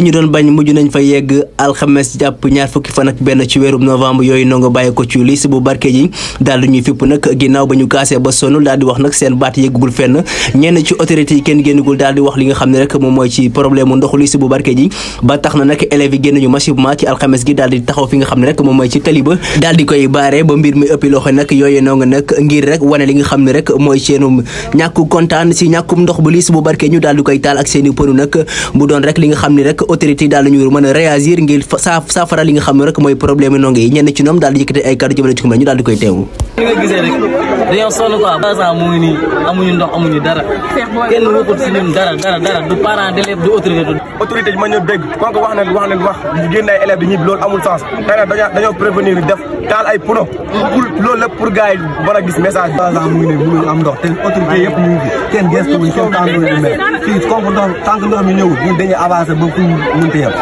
ñu doon bañ mujj nañ fa yegg alxames jàpp ñaar fukki fan ak benn ci weerum novembre yooyu ndongo bàyyi ko ci lycée bu Barkédji daal di ñuy fipp nag ginnaaw ba ñu kaasee ba sonn daal di wax nag seen baat yeggugul fenn ñenn ci autorité yi kenn génnagul daal di wax li nga xam ne rek moom mooy ci problème mu ndoxu lycée bu Barkédji ba tax na nag élèves yi génn ñu massivement ci alxames gi daal di taxaw fi nga xam ne rek moom mooy ci tali ba daal di koy baare ba mbir mi ëppi loxo nag yooyu ndongo nag ngir rek wane li nga xam ne rek mooy seenum ñàkku kontaan si ñàkkum ndox bu lycée bu Barkédji ñu daal di koy taal ak seeni pënu nag mu doon rek li nga xam ne rek autorité yi daal nañu mën a réagir ngir saafara li nga xam ne rek mooy problème ndongo yi ñenn ci ñoom daal di yëkkati ay kàddu jëmale ci ko ñu daal di koy teewu li nga gisee rek dañoo sonn quoi ba mu ngi nii amuñu ndox amuñu dara kenn waxut si ñun dara dara dara du parent d'élève du autorité du autorité yi ma ñëw dégg kon ko wax na wax nañ wax ñu génn ay élèves di ñibbi loolu amul sens tey nag dañoo dañoo prévenir def taal ay pono pour loolu lépp pour gars yi mën a gis message bi ba mu ngi ne mënuñu am ndox te autorité yëpp ñu ngi fi kenn gestu wuñ kenn tànn wuñ mais fii comme ndox tant que ndox mi ñëwul ñun dañuy avancer ba fu ñu mënti yem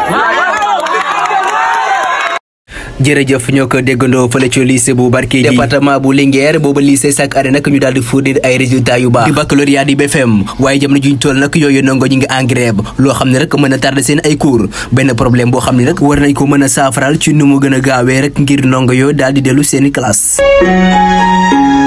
jërëjëf ñoo ko déggandoo fële ci lycée bu Barkédji département bu Linguère booba lycée chaque année nag ñu daal di fournir ay résultats yu baax di baccalauréat di BFM waaye jamono juñ toll nag yooyu ndongo ñu ngi en grève loo xam ne rek mën a tardé seen ay cours benn problème boo xam ne rek war nañ ko mën a saafaral ci nu mu gën a gaawee rek ngir ndongo yooyu daal di dellu seeni classe